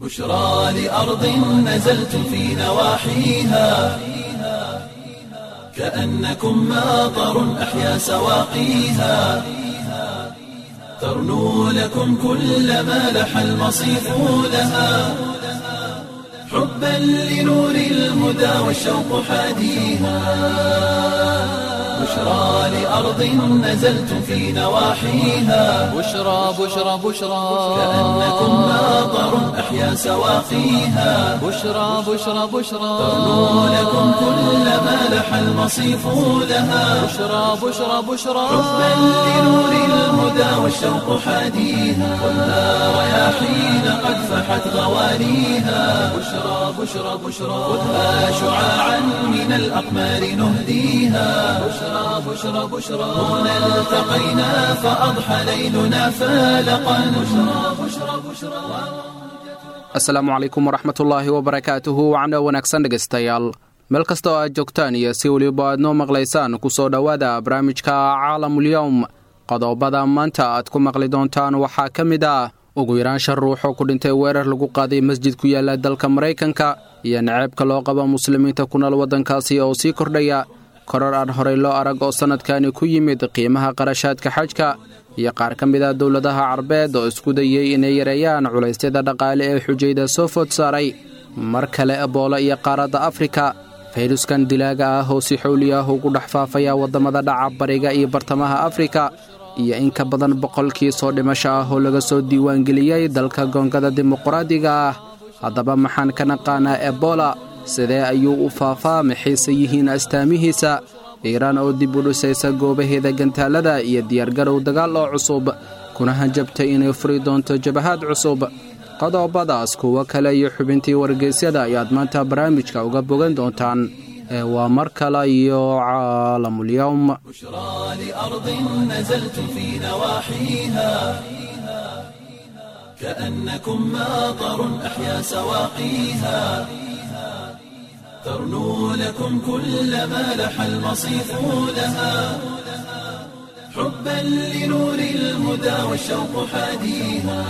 بشرى لأرض نزلت في نواحيها كأنكم ماطر أحيا سواقيها ترنو لكم كل ما لح المصيف لها حبا لنور الهدى والشوق حاديها بشرى لأرض نزلت في نواحيها بشرى بشرى بشرى كأنكم ماطر أحيا سواقيها بشرى بشرى بشرى ترنو لكم كل ما لح المصيف لها بشرى بشرى بشرى حبا لنور الهدى والشوق حاديها والنار رياحين قد فحت غوانيها بشرى بشرى بشرى خذها شعاعا من الأقمار نهديها بشرى بشرى بشرى هنا التقينا فأضحى ليلنا فالقا بشرى بشرى بشرى asalaamu calaykum waraxmatullaahi wabarakaatuhu wacno wanaagsan dhegaystayaal meel kasta oo aad joogtaan iyo si weliba aad noo maqlaysaan ku soo dhowaada barnaamijka caalamulyowm qodobada maanta aad ku maqli doontaan waxaa ka mid ah ugu yaraan shan ruux oo ku dhintay weerar lagu qaaday masjid ku yaala dalka maraykanka iyo naceebka loo qabo muslimiinta ku nool waddankaasi oo sii kordhaya korar aan horey loo arag oo sannadkani ku yimid qiimaha qarashaadka xajka iyo qaar ka mid ah dowladaha carbeed oo isku dayey inay yareeyaan culaysyada dhaqaale ee xujayda soo food saaray mar kale eboolo iyo qaaradda afrika fayruskan dilaaga ah oo si xowli ah ugu dhex faafaya waddamada dhaca bariga iyo bartamaha afrika iyo in ka badan boqolkii soo dhimasho ah oo laga soo diiwaangeliyey dalka goongada dimuqraadiga ah haddaba maxaan ka naqaanaa ebola sidee ayuu u faafaa maxayse yihiin astaamihiisa iiraan oo dib u dhisaysa goobaheeda gantaalada iyo diyaargarow dagaal oo cusub kuna hanjabtay inay furi doonto jabahaad cusub qodobadaas kuwo kale iyo xubintii wargeysyada ayaad maanta barnaamijka uga bogan doontaan ee waa mar kale iyo caalamulyowm بشرى لأرض نزلت في نواحيها كأنكم ماطر أحيا سواقيها ترنو لكم كل ما لح المصيف لها حبا لنور الهدى والشوق حاديها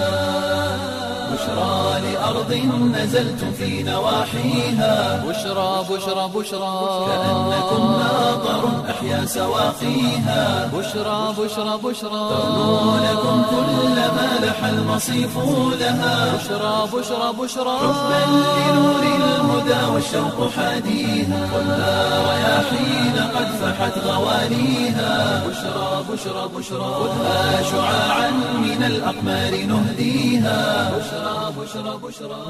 بشرى لأرض نزلت في نواحيها بشرى بشرى بشرى كأنكم ماطر أحيا سواقيها بشرى بشرى بشرى ترنو لكم كل ما لح المصيف لها بشرى بشرى بشرى حبا لنور الهدى والشوق حاديها والنار رياحين قد فحت غوانيها بشرى بشرى بشرى خذها شعاعا من الأقمار نهديها بشرى بشرى بشرى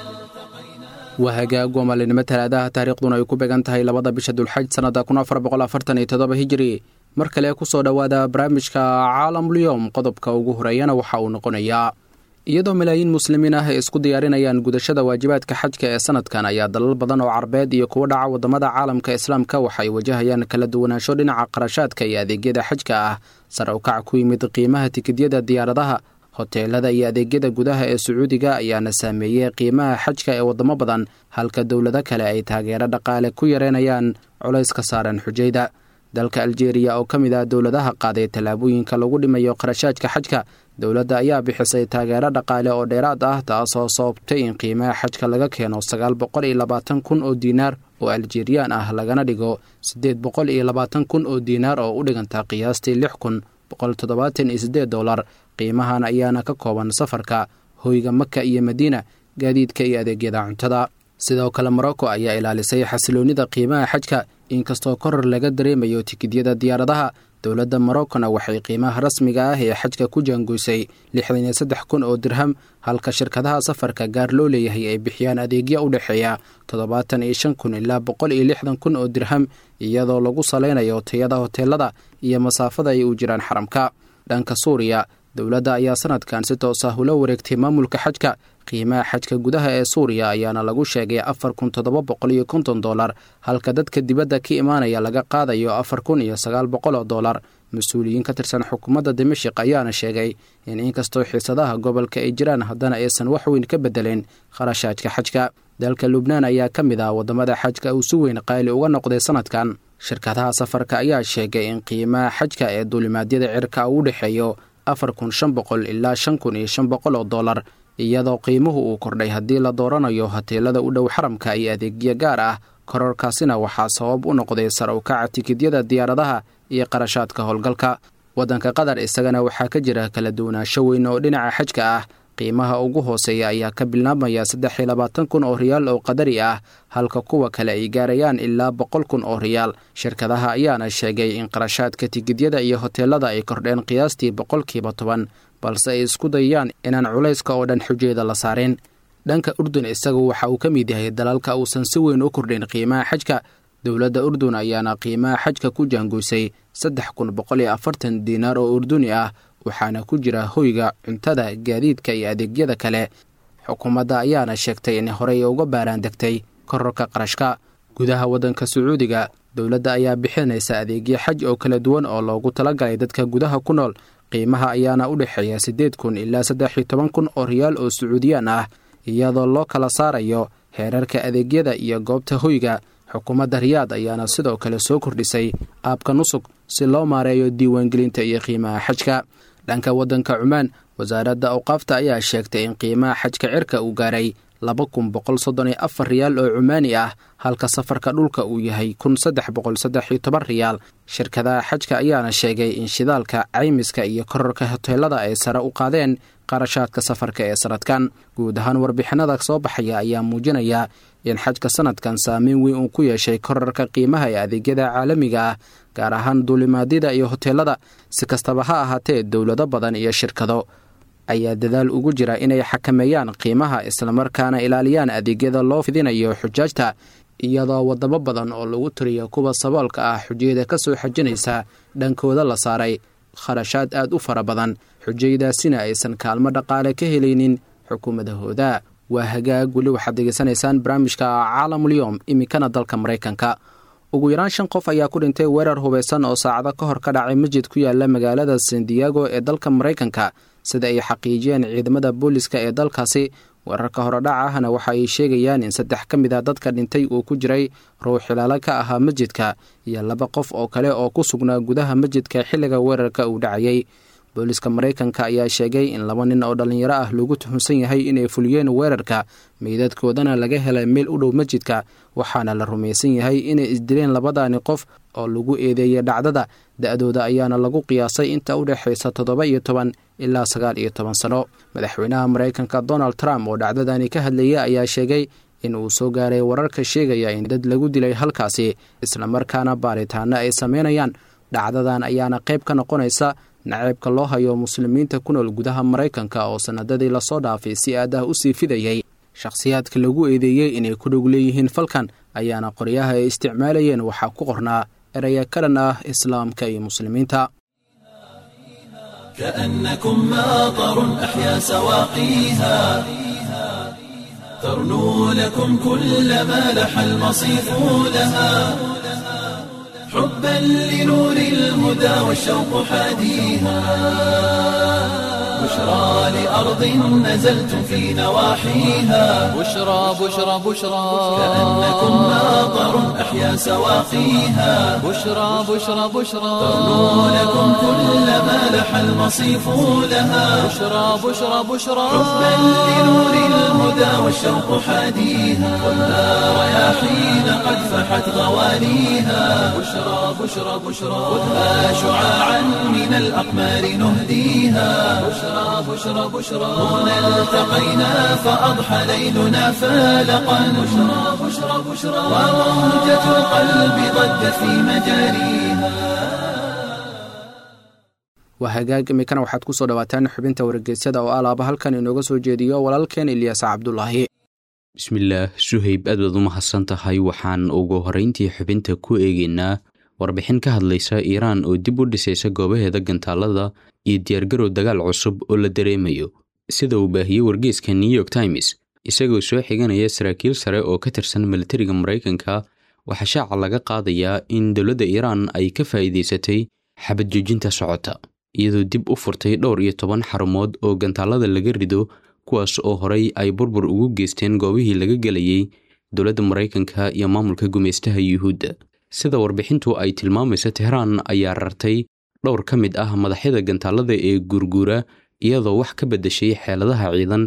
waa hagaag waa maalinimo talaadaha taariikhduna ay ku beegan tahay labada bisha dulxaj sannada kun afar boqol afartan iyo toddoba hijiri mar kale ku soo dhowaada barnaamijka caalamulyoom qodobka ugu horeeyana waxa uu noqonayaa iyadoo malaayiin muslimiin ah ay isku diyaarinayaan gudashada waajibaadka xajka ee sanadkan ayaa dalal badan oo carbeed iyo kuwa dhaca waddamada caalamka islaamka waxay wajahayaan kala duwanaansho dhinaca qarashaadka iyo adeegyada xajka ah sare ukac ku yimid qiimaha tikidyada diyaaradaha hoteelada iyo adeegyada gudaha ee sacuudiga ayaana saameeyey qiimaha xajka ee waddamo badan halka dowlado kale ay taageero dhaqaale ku yareynayaan culays ka saaran xujayda dalka aljeeriya oo ka mid ah dowladaha qaaday tallaabooyinka lagu dhimayo qarashaadka xajka dowladda ayaa bixisay taageero dhaqaale oo dheeraad ah taasoo sababtay in qiimaha xajka laga keeno sagaal boqol iyo labaatan kun oo diinaar oo aljeeriyaan ah lagana dhigo siddeed boqol iyo labaatan kun oo diinaar oo u dhiganta qiyaastii lix kun boqol toddobaatan iyo siddeed dollar qiimahan ayaana ka kooban safarka hoyga maka iyo madiina gaadiidka iyo adeegyada cuntada sidoo kale morocco ayaa ilaalisay xasiloonnida qiimaha xajka inkastoo koror laga dareemayo tikidyada diyaaradaha dowladda moroccona waxay qiimaha rasmiga ah ee xajka ku jaangoysay lixdan iyo saddex kun oo dirham halka shirkadaha safarka gaar loo leeyahay ay bixiyaan adeegyo u dhexeeya toddobaatan iyo shan kun ilaa boqol iyo lixdan kun oo dirham iyadoo lagu salaynayo tayada hoteelada iyo masaafada ay u jiraan xaramka dhanka suuriya dowladda ayaa sanadkan si toos ah ula wareegtay maamulka xajka qiimaha xajka gudaha ee suuriya ayaana lagu sheegay afar kun toddoba boqol iyo konton dollar halka dadka dibadda ka imaanaya laga qaadayo afar kun iyo sagaal boqol oo dollar mas-uuliyiin ka tirsan xukuumadda dimashik ayaana sheegay in inkastoo xiisadaha gobolka ay jiraan haddana aysan wax weyn ka bedelin kharashaadka xajka dalka lubnaan ayaa ka mid ah waddamada xajka uu si weyn qaali uga noqday sanadkan shirkadaha safarka ayaa sheegay in qiimaha xajka ee duulimaadyada cirka uu u dhexeeyo afar kun shan boqol ilaa shan kun iyo shan boqol oo dollar iyadoo qiimuhu uu kordhay haddii la dooranayo hoteelada u dhow xaramka iyo adeegyo gaar ah kororkaasina waxaa sabab u noqday sar u kaca tikidyada diyaaradaha iyo qarashaadka howlgalka waddanka qatar isagana waxaa ka jira kala duwanaansho weyn oo dhinaca xajka ah qiimaha ugu hooseeya ayaa ka bilaabmaya saddex iyo labaatan kun oo riyaal oo qadari ah halka kuwa kale ay gaarayaan ilaa boqol kun oo riyaal shirkadaha ayaana sheegay in qarashaadka tigidyada iyo hoteelada ay kordheen qiyaastii boqolkiiba toban balse ay isku dayayaan inaan culayska oo dhan xujeeda la saarin dhanka urdun isagu waxa uu ka mid yahay dalalka uusan si weyn u kordhin qiimaha xajka dowladda urdun ayaana qiimaha xajka ku jaangoysay saddex kun boqol iyo afartan diinaar oo urduni ah waxaana ku jira hoyga cuntada gaadiidka iyo adeegyada kale xukuumadda ayaana sheegtay in horey uga baaraan degtay kororka qarashka gudaha waddanka sacuudiga dowladda ayaa bixinaysa adeegyo xaj oo kala duwan oo loogu talagalay dadka gudaha ku nool qiimaha ayaana u dhexeeya siddeed kun ilaa saddex iyo toban kun oo riyaal oo sacuudiyaan ah iyadoo loo kala saarayo heerarka adeegyada iyo goobta hoyga xukuumadda riyaad ayaana sidoo kale soo kordhisay aabka nusug si loo maareeyo diiwaangelinta iyo qiimaha xajka dhanka waddanka cumaan wasaaradda awqaafta ayaa sheegtay in qiimaha xajka cirka uu gaaray laba kun boqol soddon iyo afar riyaal oo cumaani ah halka safarka dhulka uu yahay kun saddex boqol saddex iyo toban riyaal shirkadaha xajka ayaana sheegay in shidaalka caymiska iyo kororka hoteelada ay sare u qaadeen qarashaadka safarka ee sanadkan guud ahaan warbixinada soo baxaya ayaa muujinaya in xajka sanadkan saameyn weyn uu ku yeeshay korarka qiimaha ee adeegyada caalamiga ah gaar ahaan duulimaadyada iyo hoteelada si kastaba ha ahaatee dowlado badan iyo shirkado ayaa dadaal ugu jira inay xakameeyaan qiimaha islamarkaana ilaaliyaan adeegyada loo fidinayo xujaajta iyadoo wadamo badan oo lagu tiriyo kuwa saboolka ah xujayada ka soo xajinaysa dhankooda la saaray kharashaad aad u fara badan xujayadaasina aysan kaalmo dhaqaale ka helaynin xukuumadahooda waa hagaag weli waxaad degeysanaysaan barnaamijka caalamulyoom iminkana dalka maraykanka ugu yaraan shan qof ayaa ku dhintay weerar hubaysan oo saacado ka hor ka dhacay masjid ku yaala magaalada san diego ee dalka maraykanka sida ay xaqiijiyeen ciidamada booliska ee dalkaasi weerarka horedhaca ahna waxa ay sheegayaan in saddex ka mid a dadka dhintay uu ku jiray ruux xilaalo ka ahaa masjidka iyo laba qof oo kale oo ku sugnaa gudaha masjidka xilliga weerarka uu dhacayay booliska maraykanka ayaa sheegay in laba nin oo dhallinyaro ah lagu tuhunsan yahay inay fuliyeen weerarka meydadkoodana laga helay meel u dhow masjidka waxaana la rumaysan yahay inay isdileen labadaani qof oo lagu eedeeyay dhacdada da-dooda ayaana lagu qiyaasay inta u dhexaysa toddoba iyo toban ilaa sagaal iyo toban sano madaxweynaha maraykanka donald trump oo dhacdadani ka hadlayay ayaa sheegay in uu soo gaaray wararka sheegaya in dad lagu dilay halkaasi islamarkaana baaritaano ay sameynayaan dhacdadan ayaana qayb ka noqonaysa naceebka loo hayo muslimiinta ku nool gudaha maraykanka oo sanadadii lasoo dhaafay si aad ah u sii fidayay shakhsiyaadka lagu eedeeyey inay ku dhog leeyihiin falkan ayaana qoryaha ay isticmaalayeen waxaa ku qornaa eraya ka dhan ah islaamka iyo muslimiinta كأنكم ماطر أحيا سواقيها ترنو لكم كل ما لح المصيف لها حبا لنور الهدى والشوق حاديها بشرى لأرض نزلتم في نواحيها بشرى بشرى بشرى كأنكم ماطر أحيا سواقيها بشرى بشرى بشرى ترنو لكم كل ما لح المصيف لها بشرى بشرى بشرى حبا لنور الهدى والشوق حاديها والنار رياحين قد فحت غوانيها بشرى بشرى بشرى خذها شعاعا من الأقمار نهديها بشرى بشرى بشرى هنا التقينا فأضحى ليلنا فالقا بشرى بشرى بشرى وموجة القلب ضجت في مجاريها waa hagaag imikana waxaad ku soo dhawaataan xubinta wargeysyada oo alaaba halkan inooga soo jeediyo walaalkeen ilyaas cabdulaahi bismillaah suhayb aad baad u mahadsan tahay waxaan ugu horrayntii xubinta ku eegaynaa warbixin ka hadlaysa iiraan oo dib u dhisaysa goobaheeda gantaalada iyo diyaargarow dagaal cusub oo la dareemayo sida uu baahiyey wargeyska new york times isagoo soo xiganaya saraakiil sare oo ka tirsan militariga maraykanka waxaa shaaca laga qaadayaa in dowladda iiraan ay ka faa'iidaysatay xabad joojinta socota iyadoo dib u furtay dhowr iyo toban xarumood oo gantaalada laga rido kuwaas oo horay ay burbur ugu geysteen goobihii laga gelayay dowladda maraykanka iyo maamulka gumaystaha yuhuudda sida warbixintu ay tilmaamayso tehraan ayaa rartay dhowr ka mid ah madaxyada gantaalada ee guurguura iyadoo wax ka beddeshay xeeladaha ciidan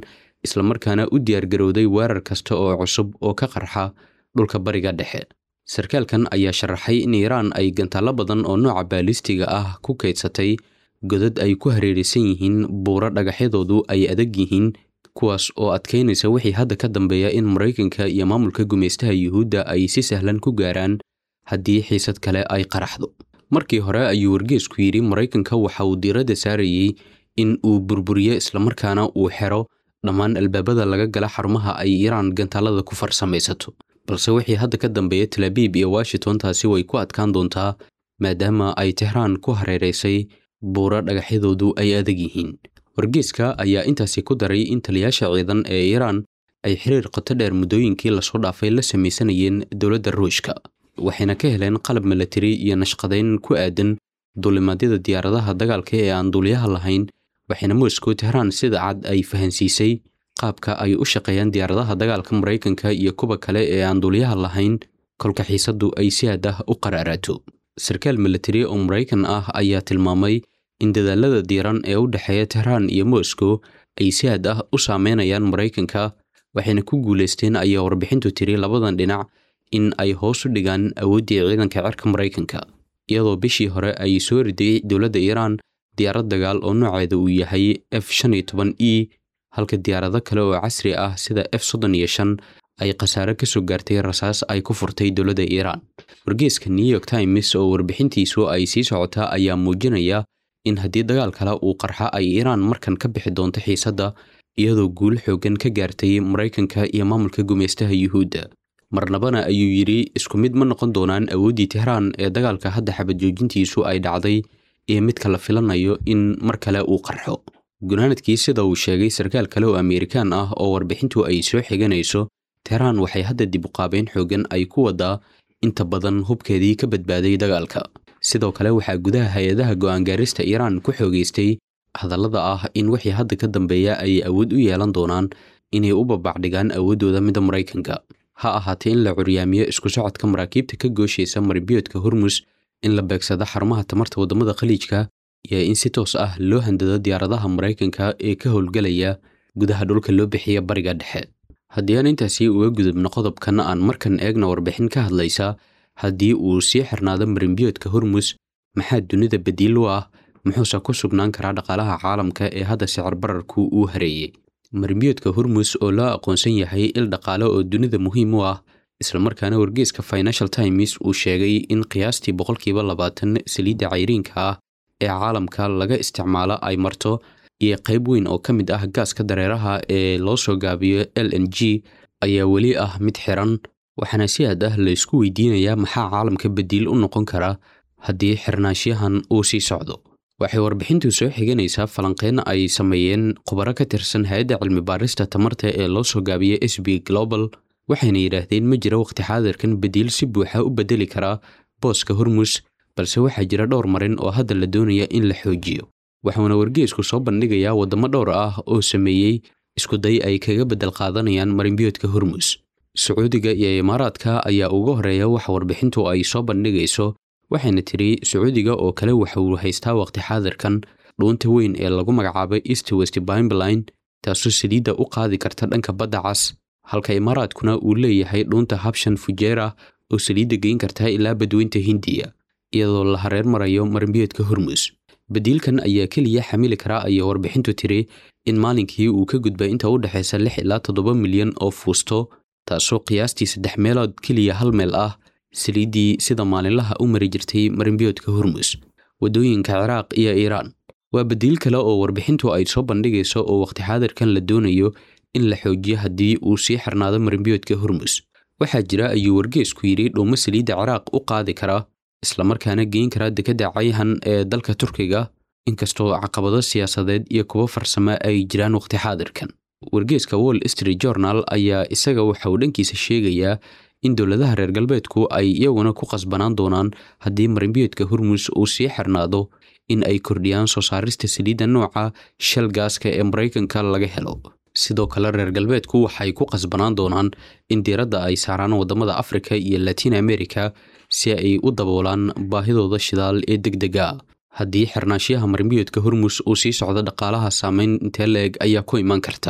islamarkaana u diyaargarowday weerar kasta oo cusub oo ka qarxa dhulka bariga dhexe sarkaalkan ayaa sharaxay in iiraan ay gantaallo badan oo nooca baalistiga ah ku kaydsatay godad ay ku hareeraysan yihiin buuro dhagaxyadoodu ay adag yihiin kuwaas oo adkaynaysa wixii hadda ka dambeeya in maraykanka iyo maamulka gumaystaha yuhuudda ay si sahlan ku gaaraan haddii xiisad kale ay qaraxdo markii hore ayuu wargeesku yidhi maraykanka waxa uu diiradda saarayey in uu burburiyo islamarkaana uu xero dhammaan albaabada laga gala xarumaha ay iiraan gantaalada ku farsamaysato balse wixii hadda ka dambeeya talaabiib iyo washington taasi way ku adkaan doontaa maadaama ay tehraan ku hareeraysay buuro dhagaxyadoodu ay adag yihiin wargeeska ayaa intaasi ku daray in taliyaasha ciidan ee iiraan ay xiriir qoto dheer muddooyinkii lasoo dhaafay la samaysanayeen dowladda ruushka waxayna ka heleen qalab milatari iyo nashqadayn ku aadan duulimaadyada diyaaradaha dagaalka ee aan duuliyaha lahayn waxayna moscow tehraan sida cad ay fahansiisay qaabka ay u shaqeeyaan diyaaradaha dagaalka maraykanka iyo kuwa kale ee aan duuliyaha lahayn kolka xiisaddu ay si aad ah u qaraaraato sarkaal milatari oo maraykan ah ayaa tilmaamay in dadaalada diiran ee u dhexeeya tehraan iyo moscow ay si aad ah u saameynayaan maraykanka waxayna ku guulaysteen ayaa warbixintu tiri labadan dhinac in ay hoos u dhigaan awooddii ciidanka cirka maraykanka iyadoo bishii hore ay soo riday dowladda iiraan diyaarad dagaal oo nooceeda uu yahay f shan iyo toban e halka diyaarado kale oo casri ah sida f soddon iyo shan ay khasaare ka soo gaartay rasaas ay ku furtay dowladda iiraan wargeeska new york times oo warbixintiisu ay sii socotaa ayaa muujinaya in haddii dagaal kale uu qarxa ay iiraan markan ka bixi doonto xiisadda iyadoo guul xooggan ka gaartay maraykanka iyo maamulka gumaystaha yuhuudda marnabana ayuu yidhi isku mid ma noqon doonaan awooddii tehraan ee dagaalka hadda xabad joojintiisu ay dhacday iyo midka la filanayo in mar kale uu qarxo gunaanadkii sida uu sheegay sarkaal kale oo ameerikaan ah oo warbixintu ay soo xiganayso tehraan waxay hadda dib u qaabeyn xooggan ay ku wadaa inta badan hubkeedii ka badbaaday dagaalka sidoo kale waxaa gudaha hay-adaha go'aangaarista iiraan ku xoogaystay hadallada ah in wixii hadda ka dambeeya ay awood u yeelan doonaan inay u babacdhigaan awooddooda midda maraykanka ha ahaatee in la curyaamiyo isku socodka maraakiibta ka gooshaysa maribiyoodka hormus in la beegsado xarumaha tamarta waddamada khaliijka iyo in si toos ah loo handado diyaaradaha maraykanka ee ka howlgelaya gudaha dhulka loo bixiya bariga dhexe haddii aan intaasi uga gudubno qodobkan aan markan eegna warbixin ka hadlaysa haddii uu sii xirnaado marimbiyoodka hormus maxaa dunida badiil u ah muxuuse ku sugnaan karaa dhaqaalaha caalamka ee hadda sicir bararku uu hareeyey marimbiyoodka hormus oo loo aqoonsan yahay il dhaqaale oo dunida muhiim u ah islamarkaana wargeeska financial times uu sheegay in qiyaastii boqolkiiba labaatan saliidda cayriinka ah ee caalamka laga isticmaalo ay marto iyo qayb weyn oo ka mid ah gaaska dareeraha ee loo soo gaabiyo l n g ayaa weli ah mid xiran waxaana si aad ah la isku weydiinayaa maxaa caalamka badiil u noqon kara haddii xirnaansyahan uu sii socdo waxay warbixintu soo xiganaysaa falanqeyn ay sameeyeen khubaro ka tirsan hay-adda cilmi baarista tamarta ee loo soo gaabiya s b global waxayna yidhaahdeen ma jiro waqti xaadirkan badiil si buuxa u bedeli karaa booska hormus balse waxaa jira dhowr marin oo hadda la doonaya in la xoojiyo waxuuna wargeesku soo bandhigayaa waddamo dhowr ah oo sameeyey iskuday ay kaga beddel qaadanayaan marinbiyoodka hormus sacuudiga iyo imaaraadka ayaa uga horeeya waxa warbixintu ay soo bandhigayso waxayna tidhi sacuudiga oo kale waxa uu haystaa waqti xaadirkan dhuunta weyn ee lagu magacaabay east west bimeline taasoo saliidda u qaadi karta dhanka badda cas halka imaaraadkuna uu leeyahay dhuunta habshan fujeera oo saliidda geyn karta ilaa badweynta hindiya iyadoo la hareer marayo marimbiyoodka hormus badiilkan ayaa keliya xamili karaa ayaa warbixintu tiri in maalinkii uu ka gudbay inta u dhexaysa lix ilaa toddoba milyan oo fuusto taasoo qiyaastii saddex meelood keliya hal meel ah saliiddii sida maalinlaha u mari jirtay marimbiyoodka hormus waddooyinka ciraaq iyo iiraan waa badiil kale oo warbixintu ay soo bandhigayso oo waqti xaadirkan la doonayo in la xoojiyo haddii uu sii xirnaado marimbiyoodka hormus waxaa jira ayuu wargeesku yidhi dhuumo saliidda ciraaq u qaadi kara islamarkaana geyn kara dekedda cayhan ee dalka turkiga inkastoo caqabado siyaasadeed iyo kuwo farsamo ay jiraan waqti xaadirkan wargeeska wall street journal ayaa isaga waxa uu dhankiisa sheegayaa in dowladaha reer galbeedku ay iyaguna ku qasbanaan doonaan haddii marimbiyoodka hormus uu sii xirnaado in ay kordhiyaan soo saarista saliidda nooca shal gaaska ee maraykanka laga helo sidoo kale reer galbeedku waxay ku qasbanaan doonaan in diiradda ay saaraan waddamada afrika iyo latin america si ay u daboolaan baahidooda shidaal ee deg dega haddii xirnaanshiyaha marimbiyoodka hormus uu sii socdo dhaqaalaha saameyn intee la-eg ayaa ku imaan karta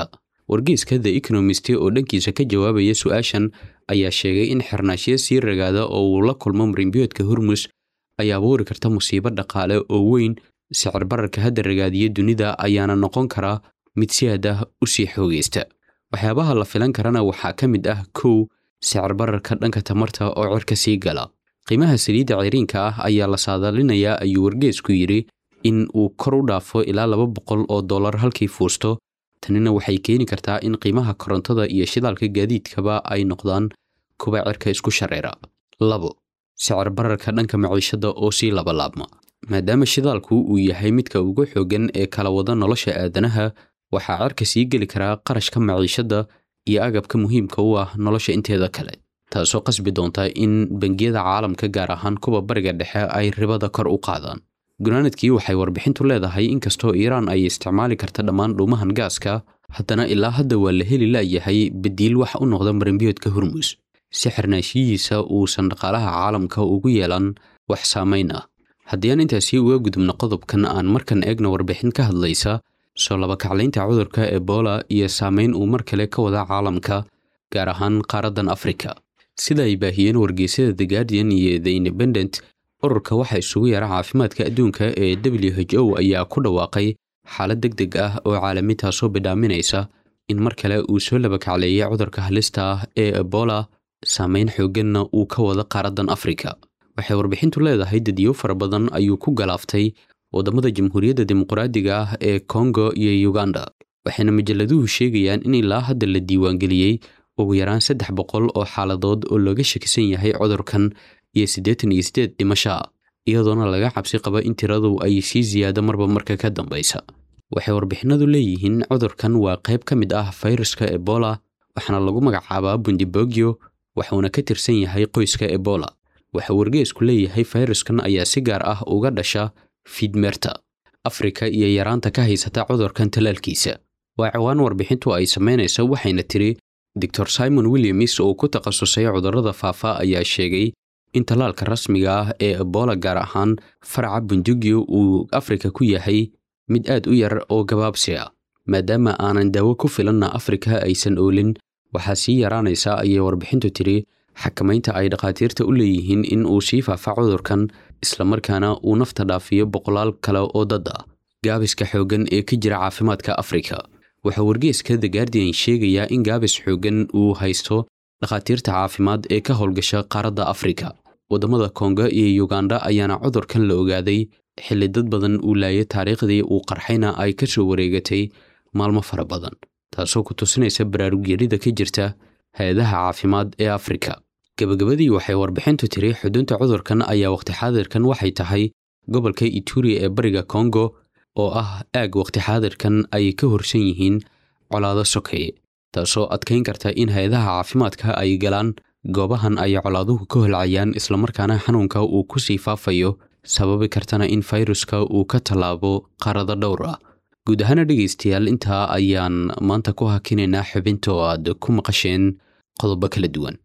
wargeyska the economist oo dhankiisa ka jawaabaya su-aashan ayaa sheegay in xirnaashiyo sii ragaada oo uu la kulmo marinbiyoodka hormus ay abuuri karta musiibo dhaqaale oo weyn sicir bararka hadda ragaadiya dunida ayaana noqon karaa mid si aad ah u sii xoogaysta waxyaabaha la filan karana waxaa ka mid ah kow sicir bararka dhanka tamarta oo cirka sii gala qiimaha saliidda ciriinka ah ayaa la saadaalinayaa ayuu wargeesku yidhi in uu kor u dhaafo ilaa laba boqol oo dollar halkii fuusto tanina waxay keeni kartaa in qiimaha korontada iyo shidaalka gaadiidkaba ay noqdaan kuwa cirka isku shareera labo sicir bararka dhanka maciishadda oo sii labalaabma maadaama shidaalku uu yahay midka ugu xooggan ee kala wada nolosha aadanaha waxaa cirka sii geli karaa qarashka maciishadda iyo agabka muhiimka u ah nolosha inteeda kale taasoo qasbi doonta in bangiyada caalamka gaar ahaan kuwa bariga dhexe ay ribada kor u qaadaan gunaanadkii waxay warbixintu leedahay inkastoo iiraan ay isticmaali karta dhammaan dhuumahan gaaska haddana ilaa hadda waa la heli laayahay badiil wax u noqda marinbiyoodka hormus si xirnaashiyihiisa uusan dhaqaalaha caalamka ugu yeelan wax saamayn ah haddii aan intaasi uga gudubno qodobkan aan markan eegno warbixin ka hadlaysa soo labakaclaynta cudurka ebola iyo saamayn uu mar kale ka wada caalamka gaar ahaan qaaraddan afrika sida ay baahiyeen wargeysyada the guardian iyo the independent ururka waxaa isugu yara caafimaadka adduunka ee w h o ayaa ku dhawaaqay xaalad deg deg ah oo caalami taasoo bidhaaminaysa in mar kale uu soo labakacleeyay cudurka halista ah ee ebola saamayn xoogganna uu ka wada qaaraddan afrika waxay warbixintu leedahay dadyo fara badan ayuu ku galaaftay waddamada jamhuuriyadda dimuqraadiga ah ee kongo iyo uganda waxayna majalladuhu sheegayaan in ilaa hadda la diiwaangeliyey ugu yaraan saddex boqol oo xaaladood oo looga shakisan yahay cudurkan iyo siddeetan iyo siddeed dhimasho ah iyadoona laga cabsi qaba in tiradu ay sii siyaado marba marka ka dambaysa waxay warbixinadu leeyihiin cudurkan waa qayb ka mid ah fayraska ebola waxaana lagu magacaabaa bundibogyo waxuuna ka tirsan yahay qoyska ebola waxa wargeesku leeyahay fayraskan ayaa si gaar ah uga dhasha fiidmeerta afrika iyo yaraanta ka haysata cudurkan talaalkiisa waa ciwaan warbixintu ay samaynaysa waxayna tiri doctor simon williams oo ku takhasusay cudurrada faafa ayaa sheegay in tallaalka rasmiga ah ee ebola gaar ahaan faraca bundugyo uu afrika ku yahay mid aad u yar oo gabaabsi ah maadaama aanan daawo ku filanna afrika aysan oolin waxaa sii yaraanaysa ayay warbixintu tiri xakamaynta ay dhakhaatiirta u leeyihiin in uu sii faafa cudurkan islamarkaana uu nafta dhaafiyo boqolaal kale oo dad ah gaabiska xooggan ee ka jira caafimaadka afrika waxaa wargeeska the guardian sheegayaa in gaabis xooggan uu haysto dhakhaatiirta caafimaad ee ka howlgasha qaaradda afrika waddamada kongo iyo yuganda ayaana cudurkan la ogaaday xilli dad badan uu laayay taariikhdii uu qarxayna ay ka soo wareegatay maalmo fara badan taasoo ku tusinaysa baraarugyarida ka jirta hay-adaha caafimaad ee afrika gebagabadii waxay warbixintu tiri xudunta cudurkan ayaa waqti xaadirkan waxay tahay gobolka ituri ee bariga kongo oo ah aag waqti xaadirkan ay ka horsan yihiin colaado sokeeye taasoo adkayn karta in hay-adaha caafimaadka ay galaan goobahan ay colaaduhu ka holcayaan islamarkaana xanuunka uu ku sii faafayo sababi kartana in fayruska uu ka tallaabo qaarado dhowr ah guud ahaana dhegaystayaal intaa ayaan maanta ku hakinaynaa xubinta oo aad ku maqasheen qodobo kala duwan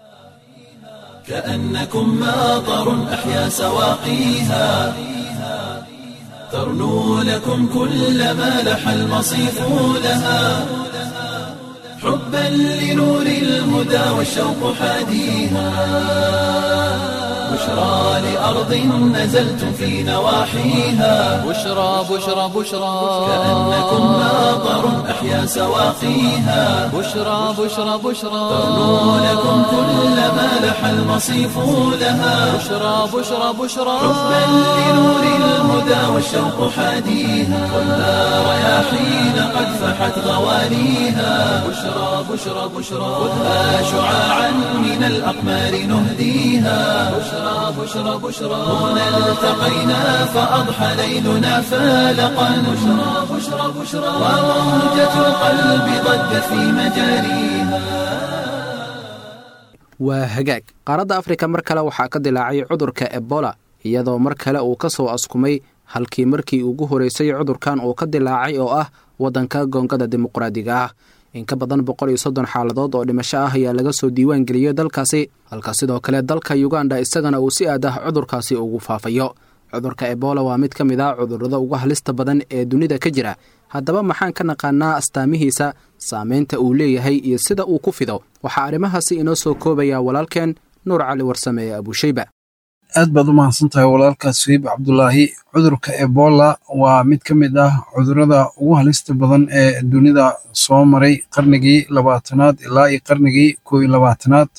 كأنكم ماطر أحيا سواقيها ترنو لكم كل ما لح المصيف لها حبا لنور الهدى والشوق حاديها بشرى لأرض نزلتم في نواحيها بشرى بشرى بشرى كأنكم ماطر أحيا سواقيها بشرى بشرى بشرى ترنو لكم كل ما لح المصيف لها بشرى بشرى بشرى حبا لنور الهدى والشوق حاديها خذها رياحين قد فحت غوانيها بشرى بشرى بشرى خذها شعاعا من الأقمار نهديها بشرى بشرى بشرى هنا التقينا فأضحى ليلنا فالقا بشرى بشرى بشرى وموجة القلب ضجت في مجاريها waa hagaag qaaradda afrika mar kale waxaa ka dilaacay cudurka ebola iyadoo mar kale uu ka soo askumay halkii markii ugu horeysay cudurkan uu ka dilaacay oo ah waddanka goongada dimuqraadiga ah in ka badan boqol iyo soddon xaaladood oo dhimasho ah ayaa laga soo diiwaan geliyey dalkaasi halka sidoo kale dalka yuganda isagana uu si aad ah cudurkaasi ugu faafayo cudurka ebola waa mid ka mid ah cudurrada ugu halista badan ee dunida ka jira haddaba maxaan ka naqaanaa astaamihiisa saameynta uu leeyahay iyo sida uu ku fido waxaa arrimahaasi inoo soo koobaya walaalkeen nuur cali warsame ee abuushayba aad baad u mahadsan tahay walaalkaas suhiib cabdulaahi cudurka ebola waa mid ka mid ah cudurrada ugu halista badan ee dunida soo maray qarnigii labaatanaad ilaa iyo qarnigii koo iyo labaatanaad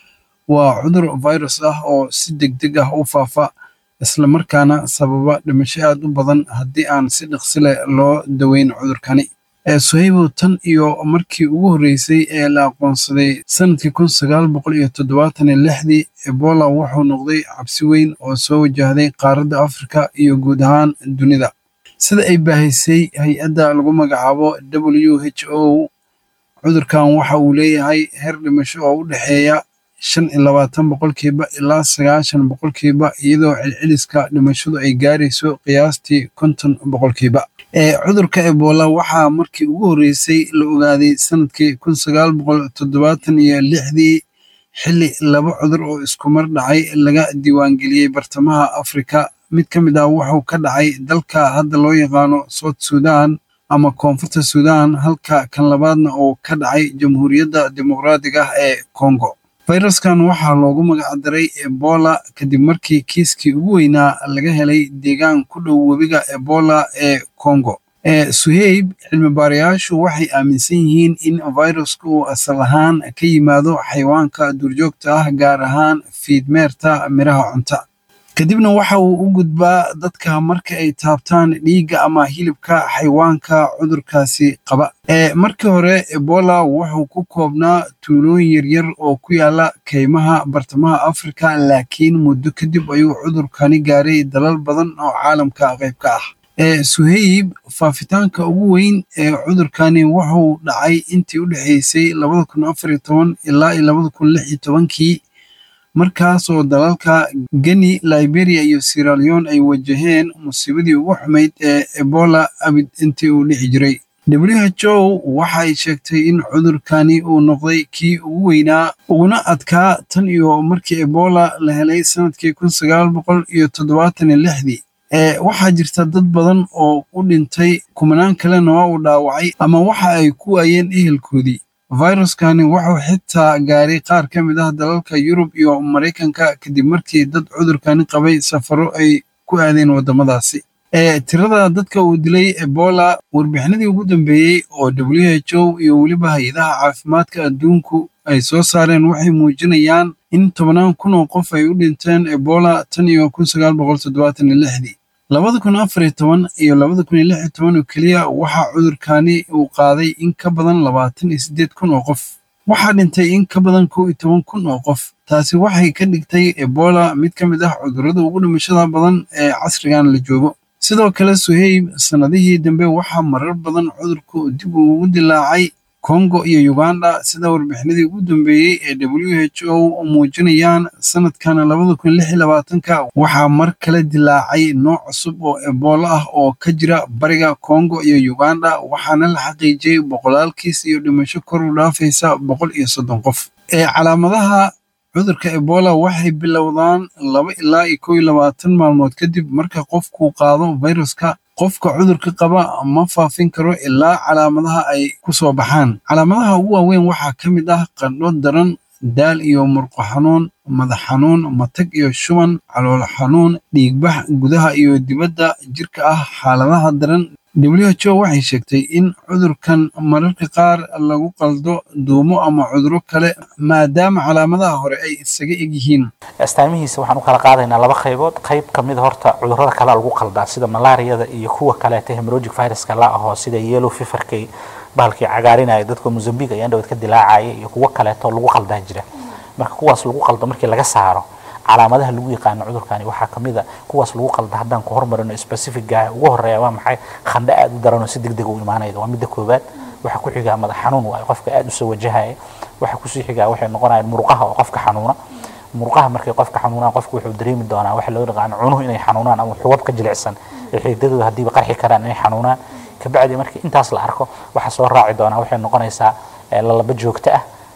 waa cudur virus ah oo si deg deg ah u faafa islamarkaana sababa dhimasho aad u badan haddii aan si dhaqsi leh loo daweyn cudurkani suhaybow tan iyo markii ugu horreysay ee la aqoonsaday sanadkii kun sagaal boqol iyo toddobaatan iyo lixdii ebola wuxuu noqday cabsi weyn oo soo wajahday qaaradda afrika iyo guud ahaan dunida sida ay baahisay hay-adda lagu magacaabo w h o cudurkan waxa uu leeyahay heer dhimasho oo u dhexeeya shan iyo labaatan boqolkiiba ilaa sagaashan boqolkiiba iyadoo celceliska dhimashadu ay gaarayso qiyaastii konton boqolkiiba cudurka ebola waxaa markii ugu horreysay la ogaaday sanadkii kun sagaal boqol toddobaatan iyo lixdii xilli laba cudur oo iskumar dhacay laga diiwaangeliyey bartamaha afrika mid ka mid ah wuxuu ka dhacay dalka hadda loo yaqaano south sudan ama koonfurta sudan halka kan labaadna oo ka dhacay jamhuuriyadda dimuqraadiga ah ee congo fayraskan waxaa loogu magacdaray ebola kadib markii kiiskii ugu weynaa laga helay deegaan ku dhow webiga ebola ee congo suheyb cilmi baarayaashu waxay aaminsan yihiin in viruska uu asal ahaan ka yimaado xayawaanka duurjoogta ah gaar ahaan fiidmeerta miraha cunta kadibna waxa uu u gudbaa dadka marka ay taabtaan dhiigga ama hilibka xayawaanka cudurkaasi qaba markii hore ebola wuxuu ku koobnaa tuulooyin yaryar oo ku yaala keymaha bartamaha afrika laakiin muddo kadib ayuu cudurkani gaaray dalal badan oo caalamka qayb ka ah suheyb faafitaanka ugu weyn ee cudurkani wuxuu dhacay intii u dhexeysay labada kun afar iyo toban ilaa iyo labada kun lix iyo tobankii markaasoo dalalka geni liberia iyo siraleon ay wajaheen musiibadii ugu xumayd ee ebola abid intii uu dhici jiray w h o waxay sheegtay in cudurkani uu noqday kii ugu weynaa uguna adkaa tan iyo markii ebola la helay sanadkii kun sagaal boqol iyo toddobaatan iyo lixdii waxaa jirta dad badan oo u dhintay kumanaan kalena waa uu dhaawacay ama waxa ay ku waayeen ehelkoodii viruskani wuxuu xitaa gaaray qaar ka mid ah dalalka yurub iyo maraykanka kadib markii dad cudurkani qabay safaro ay ku aadeen waddamadaasi tirada dadka uu dilay ebola warbixinadii ugu dambeeyey oo w h o iyo weliba hay-adaha caafimaadka adduunku ay soo saareen waxay muujinayaan in tobannaan kun oo qof ay u dhinteen ebola tan iyo kun sagaal boqol toddobaatan iyo lixdii labada kun afar iyo toban iyo labada kun iyo lix iyo toban oo keliya waxaa cudurkani uu qaaday in ka badan labaatan iyo siddeed kun oo qof waxaa dhintay in ka badan kow iyo toban kun oo qof taasi waxay ka dhigtay ebola mid ka mid ah cudurrada ugu dhimashada badan ee casrigan la joogo sidoo kale suheyb sannadihii dambe waxaa marar badan cudurku dib ugu dilaacay kongo iyo uganda sida warbixinadii ugu dambeeyey ee w h o muujinayaan sanadkan labada kun lix iyo labaatanka waxaa mar kale dilaacay nooc cusub oo ebola ah oo ka jira bariga kongo iyo uganda waxaana la xaqiijiyey boqolaalkiis iyo dhimasho kor u dhaafaysa boqol iyo soddon qof ee calaamadaha cudurka ebola waxay bilowdaan laba ilaa iyo kow iyo labaatan maalmood kadib marka qofku qaado viruska qofka cudurka qaba ma faafin karo ilaa calaamadaha ay ku soo baxaan calaamadaha ugu waaweyn waxaa ka mid ah qandho daran daal iyo murqo xanuun madax xanuun matag iyo shuban calool xanuun dhiigbax gudaha iyo dibadda jirka ah xaaladaha daran w h o waxay sheegtay in cudurkan mararka qaar lagu qaldo duumo ama cuduro kale maadaama calaamadaha hore ay isaga eg yihiin astaamihiisa waxaan u kala qaadaynaa laba qaybood qayb ka mid horta cudurrada kale lagu qaldaa sida malaariyada iyo kuwa kaleeta hemorrhagic viruska la aho sida yellow feverka bahalkii cagaarinaya dadka mozambique ayaan dhawad ka dilaacaya iyo kuwo kaleeto lagu qaldaa jira marka kuwaas lagu qaldo markii laga saaro calaamadaha lagu yaqaano cudurkani waxaa kamid a kuwaas lagu qalda haddaan ku hormarino specifica ugu horeeya waa maxay khandho aad u daranoo si deg deg u imaanayda waa midda koobaad waxaa ku xigaa madax xanuun waayo qofka aad usoo wajahaya waxaa kusii xigaa waxay noqonayaan muruqaha oo qofka xanuuna muruqaha markay qofka xanuunaan qofka wuxuu dareemi doonaa waxa loo yaqaano cunuhu inay xanuunaan ama xubab ka jilicsan ee xiidadooda haddiiba qarxi karaan inay xanuunaan kabacdi markii intaas la arko waxaa soo raaci doonaa waxay noqonaysaa lalaba joogto ah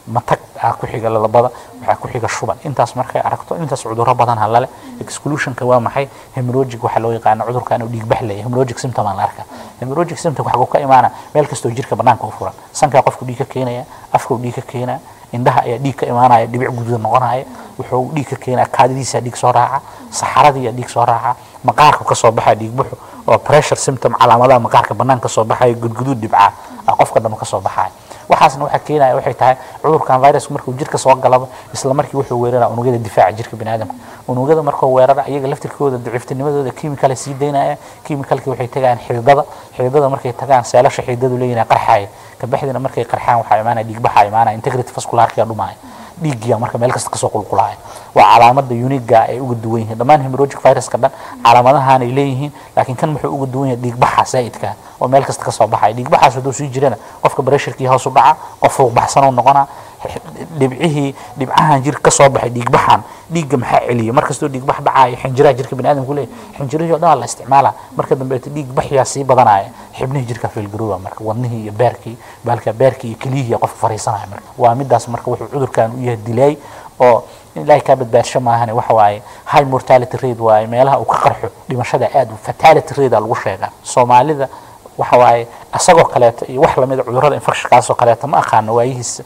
matag aa ku xiga lalabada waxaa ku xiga shuban intaas markay aragto intaas cudurro badan halale exclusionka waa maxay hemorrhagic waxaa loo yaqaana cudurkan uu dhiigbax leeyahay hemorrhagic symptom aan la arkaa hemorrhagic symptom waxaa ka imaana meel kastoo jirka banaanka u furan sankaa qofku dhiig ka keenaya afka uu dhiig ka keenaya indhaha ayaa dhiig ka imaanaya dhibic guduudan noqonaya wuxuu dhiig ka keenaya kaadidiisa dhiig soo raaca saxaradii dhiig soo raaca maqaarku ka soo baxaya dhiig buxu oo pressure symptom calaamadaha maqaarka banaanka soo baxaya gudguduud dhibca qofka dhan ka soo baxaya waxaasna waxaa keenaya waxay tahay cudurkan virus markuu jirka soo galaba isla markii wuxuu weerara unugyada difaaca jirka biniaadamka unugyada markuu weerara iyaga laftirkooda daciiftinimadooda chemicala sii daynaya chemicalki waxay tagayaan xididada xididada markay tagaan seelasha xididadu leeyihin qarxaya kabaxdina markay qarxaan waxaa imaanaya dhiigbaxa imaanaya integrity vascularkia dhumaya dhiiggiya marka meel kasta kasoo qulqulaya waa calaamada uniga ay uga duwan yihiin dhammaan hemorrhagic viruska dhan calaamadahan ay leeyihiin laakiin kan muxuu uga duwan yahay dhiigbaxa zaa'idka oo meel kasta kasoo baxaya dhiigbaxaas hadduu sii jirana qofka pressurkii hoos u dhaca qof fuuqbaxsan uu noqonaa dhibcihii dhibcahan jirka kasoo baxay dhiigbaxan dhiigga maxaa celiya markastoo dhiigbax dhacaayo xinjiraha jirka biniaadamku leeyahy xinjirihii o dhan waa la isticmaala marka dambeeto dhiigbaxyaa sii badanaya xibnihii jirka fiilgarooba marka wadnihii iyo beerkii baalka beerkii iyo keliyihii qofka fariisanaya marka waa midaas marka wuxuu cudurkan u yahay dilaay oo ilaahay kaa badbaadsho maahane waxa waaye high mortality rate waaye meelaha uu ka qarxo dhimashada aad u fatality rate lagu sheegaa soomaalida waxa waaye asagoo kaleeto iyo wax lamida cudurrada infectionkaasoo kaleeto ma aqaano waayihiis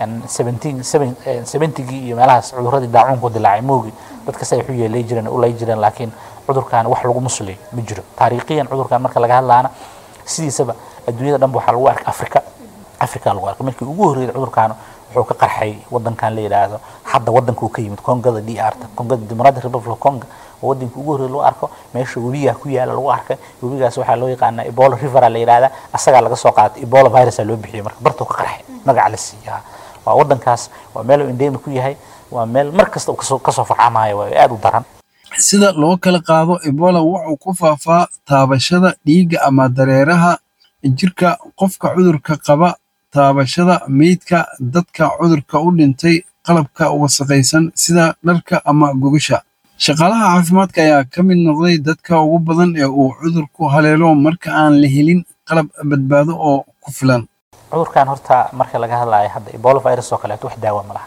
seventigii iyo meelahaas cuduradii daacuunku dilaacay moogi dadka say waxu yeelay jireen u lay jireen laakiin cudurkan wax lagu musliyo ma jiro taariikhiyan cudurkan marka laga hadlaana sidiisaba adduunyada dhanba waxaa lagu arkay africa africa lagu arkay markii ugu horreeyay cudurkan wuxuu ka qarxay wadankan la yidhaahdo hadda wadanka uu ka yimid kongada d r ta kongada democratic republic of congo oo wadanka ugu horreeya lagu arko meesha webigaa ku yaala lagu arkay webigaas waxaa loo yaqaanaa ebola rivera la yidhahdaa asagaa laga soo qaatay ebola virusa loo bixiyay marka bartuu ka qarxay magaca la siiyaa waa wadankaas waa meel uu endemic ku yahay waa meel mar kasta uu kasoo kasoo farcamayo waa aad u daran sida loo kala qaado ebola wuxuu ku faafaa taabashada dhiigga ama dareeraha jirka qofka cudurka qaba taabashada meydka dadka cudurka u dhintay qalabka wasaqaysan sida dharka ama gogasha shaqaalaha caafimaadka ayaa ka mid noqday dadka ugu badan ee uu cudurku haleelo marka aan la helin qalab badbaado oo ku filan cudurkan horta marka laga hadlayo hadda ebola virus oo kaleeto wax daawa ma laha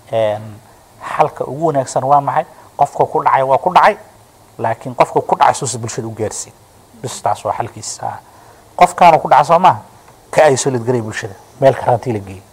xalka ugu wanaagsan waa maxay qofka ku dhacay waa ku dhacay laakiin qofka ku dhacay suusa bulshada u gaarsiin bistaas waa xalkiisa qofkaanu ku dhaca soo maaha ka isolate garay bulshada meel karantii la geeyey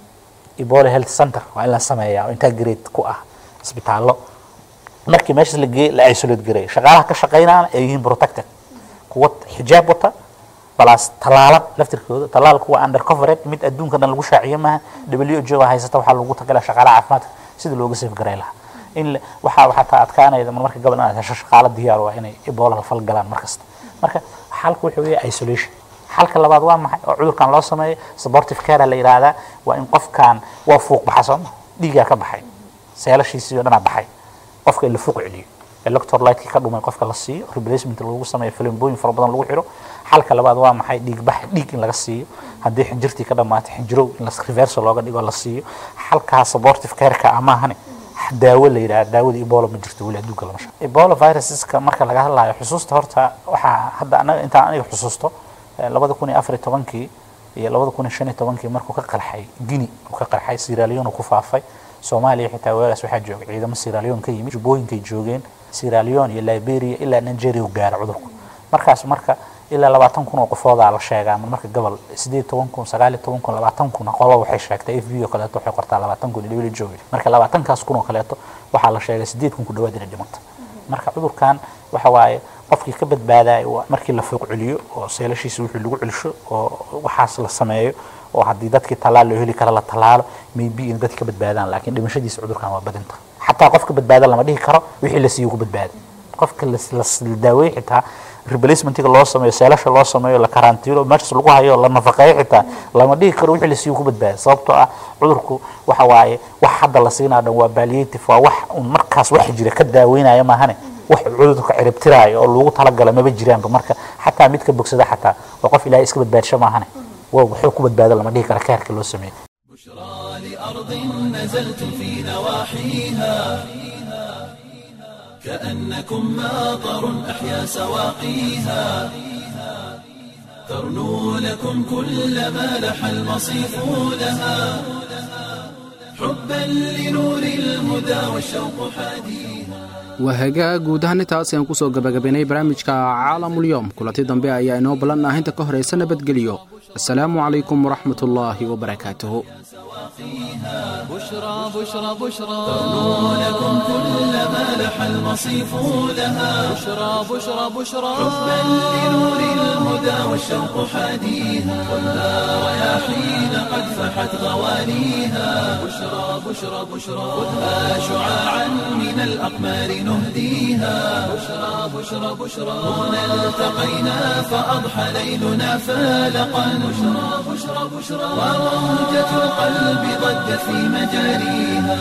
ebola health center waa in la sameeyaa oo intaa grade ku ah isbitaallo markii meeshaas la geeyey la isolate garay shaqaalaha ka shaqaynaana ay yihiin protected kuwa xijaab wata balaas talaalan laftirkooda talaalku waa under covered mid adduunka dhan lagu shaaciyo maaha w h o haysata waxaa lagu tagala shaqaalaha caafimaadka sida looga safe garay lahaa in waxaa waxaa taa adkaanayda marka gabal inaad hesho shaqaalo diyaar waa inay ebola la fal galaan markasta marka xalku wuxuu yahay isolation xalka labaad waa maxay oo cudurkan loo sameeyo supportive care la yidhaahdaa waa in qofkan waa fuuq baxa sooma dhiigaa ka baxay seelashiisii oo dhanaa baxay qofka in la fuuq celiyo electrolytekii ka dhumay qofka la siiyo replacement lagu sameeyo filimbooyin fara badan lagu xiro xalka labaad waa maxay dhiig bax dhiig in laga siiyo haddii xinjirtii ka dhammaatay xinjirow in reverso looga dhigo la siiyo xalkaa supportive careka amaahane daawo la yidhaha daawada ebola ma jirto weli adduunka lama shaqo ebola viruseska marka laga hadlayo xusuusta horta waxaa hadda anaga intaan aniga xusuusto labada kun iyo afar iyo tobankii iyo labada kun iyo shan iyo tobankii markuu ka qarxay guinea uu ka qarxay sierra ku faafay soomaaliya xitaa weeraas waxaa jooga ciidamo sierra leone ka yimid jubbooyinkay joogeen sierra leone iyo liberia ilaa nigeria u gaara cudurku markaas marka ilaa labaatan kun oo qofoodaa la sheegaa marka gobol sideed toban kun sagaal iyo toban kun labaatan kun qolo waxay sheegtay f b oo kaleeto waxay qortaa labaatan kun iyo joogi marka labaatankaas kun oo kaleeto waxaa la sheegay sideed kun ku dhawaad inay dhimanta marka cudurkan waxa waaye qofkii ka badbaadaay markii la fooq celiyo oo seelashiisa wixii lagu celisho oo waxaas la sameeyo oo haddii dadkii tallaal loo heli kara la tallaalo maybe in dadki ka badbaadaan laakiin dhimashadiisa cudurkan waa badinta xataa qofka badbaada lama dhihi karo wixii la siiyo ku badbaada qofka la daaweey xitaa replacementiga loo sameeyo seelasha loo sameeyo la karantiilo meeshas lagu hayo la nafaqeeyo xitaa lama dhihi karo wixii la siiyo ku badbaada sababtoo ah cudurku waxa waaye wax hadda la siinaa dhan waa palliative waa wax un markaas wax jira ka daaweynaya maahane wax cudurka ciribtiraayo oo lagu talagala maba jiraanba marka xataa mid ka bogsada xataa waa qof ilaahay iska badbaadsho maahane wuxuu ku badbaado lama dhihi kara kaarka loo sameeyo بشرى لأرض نزلت في نواحيها كأنكم ماطر أحيا سواقيها ترنو لكم كل ما لح المصيف لها حبا لنور الهدى والشوق حديها waa hagaag guud ahaan intaas ayaan kusoo gabagabaynay barnaamijka caalamulyoom kulanti dambe ayaa inoo ballan ah inta ka horaysa nabadgelyo asalaamu calaykum waraxmat ullaahi wabarakaatuhu بشرى بشرى بشرى لكم كل ما لح المصيف لها بشرى بشرى بشرى حبا لنور الهدى والشوق حديها خذها رياحين قد فحت غوانيها بشرى بشرى بشرى خذها شعاعا من الأقمار نهديها بشرى بشرى بشرى هنا التقينا فأضحى ليلنا فالقا بشرى بشرى بشرى وروجة القلب ضجت في مجاريها